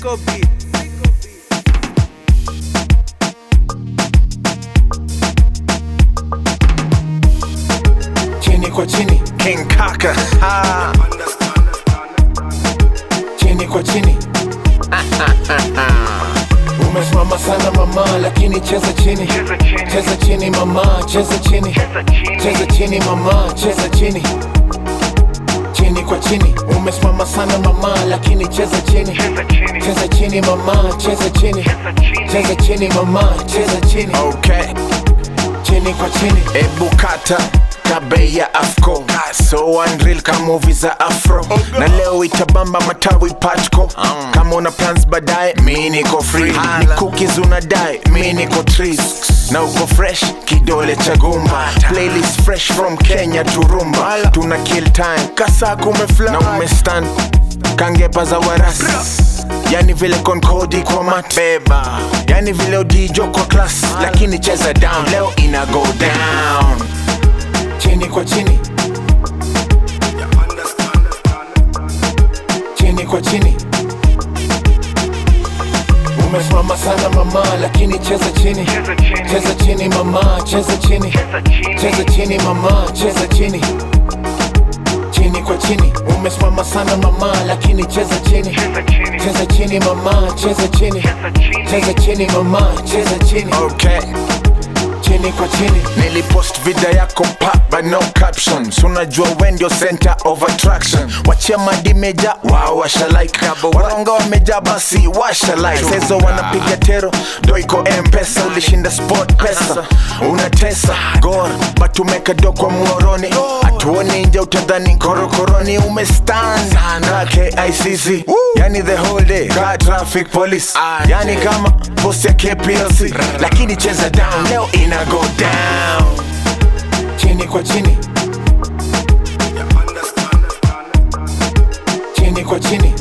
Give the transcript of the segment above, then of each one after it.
Psycho beat. chini kwa chini King Kaka. Ha. chini kwa chini umesimama sana mama lakini cheza chini cheza chini mama cheza chini cheza chini mama cheza chini chini kwa chini umesimama sana mama lakini cheza chini cheza chini mama cheza chini cheza chini mama cheza chini Okay. chini kwa chini Ebu kata kabe ya afco so unreal ka movie za afro na leo itabamba matawi pachko kama una plans baadaye mi niko free ni cookies unadai mi niko trees na uko fresh kidole cha gumba playlist fresh from kenya to rumba tuna kill time kasa kumefly na umestand kangepa za warasi yani vile konkodi kwa mat beba yani vile odijo kwa class lakini cheza down leo ina go down chini kwa chini chini kwa chini umesimama sana mama lakini cheza chini cheza chini mama cheza chini cheza chini mama cheza chini chini kwa chini umesimama sana mama lakini cheza chini cheza chini mama cheza chini cheza chini mama cheza chini okay chini kwa chini nilipost video yako pa but no captions unajua we ndio center of attraction wachia madi meja wao washa like waronga wameja basi washa like sezo wanapiga tero do iko mpesa ulishinda sport pesa unatesa gor but umeka do kwa muoroni atuoni nje utadhani korokoroni umestand na KICC yani the whole day car traffic police yani kama post ya KPLC lakini cheza down leo ina go down chini kwa chini chini kwa chini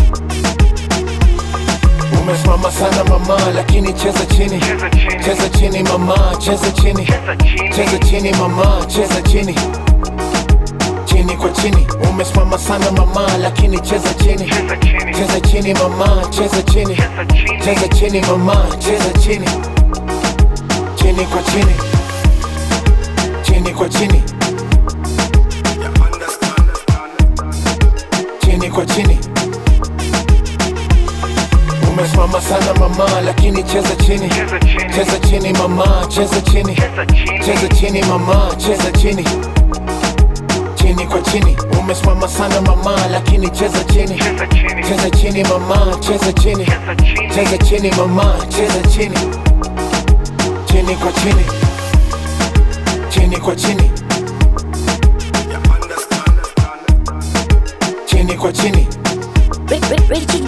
umesimama sana mama lakini cheza chini cheza chini mama cheza chini cheza chini mama cheza chini chini kwa chini umesimama sana mama lakini cheza chini cheza chini mama cheza chini cheza chini mama cheza chini chini kwa chini chini kwa chini chini kwa chini umesimama sana mama lakini cheza chini cheza chini mama cheza chini cheza chini mama cheza chini chini kwa chini umesimama sana mama lakini cheza chini cheza chini mama cheza chini cheza chini mama cheza chini chini kwa chini chini kwa chini chini kwa chini Rich, rich, rich,